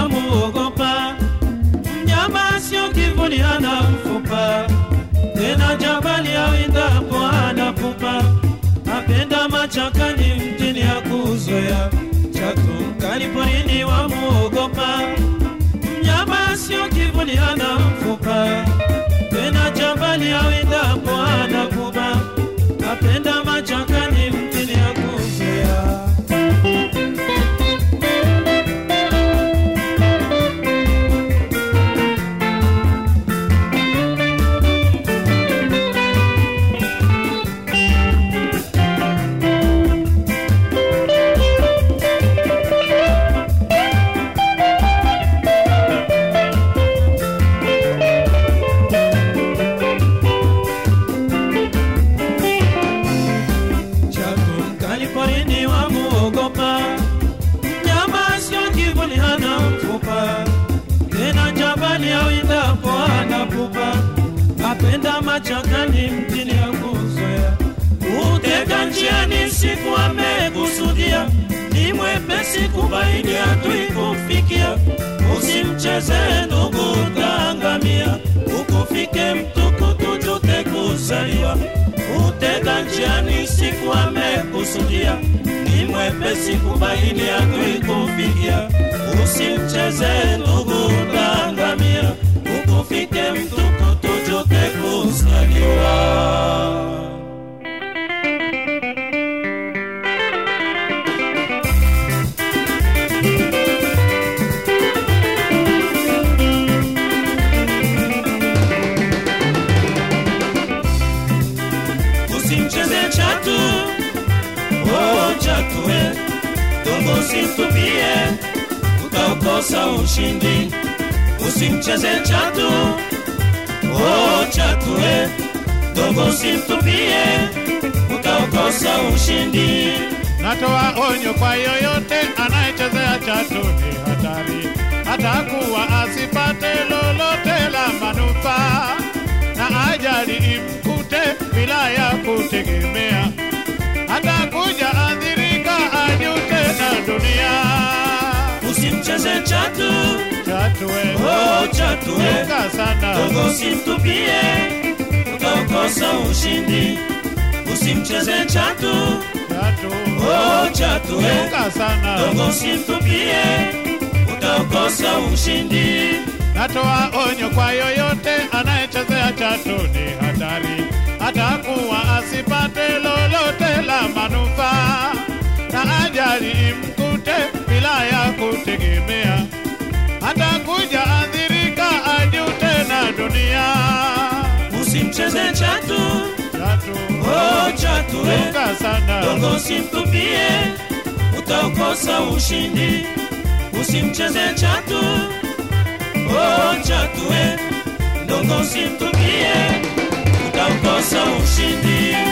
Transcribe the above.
wamuogopa. Mnyama sio kivuli, hana mfupa, tena jabali awindapo hana pupa. Apenda machakani, mtini hakuzoea, chatu mkali porini wamuogopa. Mnyama sio kivuli, hana mfupa, tena jabali awindapo hana pupa. Apenda machakani, mtini hakuzoea. Chatu mkali porini wamuogopa, mnyama sio kivuli, hana mfupa, tena jabali awindapo hana pupa. Apenda machakani, mtini hakuzoea, utega njiani siku amekusudia, ni mwepesi kubaini hatui kufikia. Usimcheze ndugu, utaangamia, ukufike mtukutu jute kuzaliwa utega njiani siku amekusudia, ni mwepesi kubaini adui kufikia. Usimcheze ndugu, utaangamia, ukufike mtukutu jute kuzaliwa. usimcheze chatu oh chatu we dongo usimtupie utaukosa ushindi usimcheze chatu oh chatu we dongo usimtupie utaukosa ushindi Natoa onyo kwa yoyote anayechezea chatu ni hatari, atakuwa asipate lolote la manufaa, na ajali imkute bila ya kutegemea, atakuja adhirika, ajute na dunia. usimcheze chatu Chatu we, oh chatu we chunga sana, dongo usimtupie utaukosa ushindi usimcheze chatu chatu, oh chatu we chunga sana. dongo usimtupie utakosa ushindi Natoa onyo kwa yoyote anayechezea chatu ni hatari, atakuwa asipate lolote la manufaa, na ajali imkute bila ya kutegemea, atakuja adhirika, ajute na dunia. usimcheze chatu Chatu oh chatu we chunga sana, dongo usimtupie utakosa ushindi usimcheze chatu oh chatu we dongo usimtupie utakosa ushindi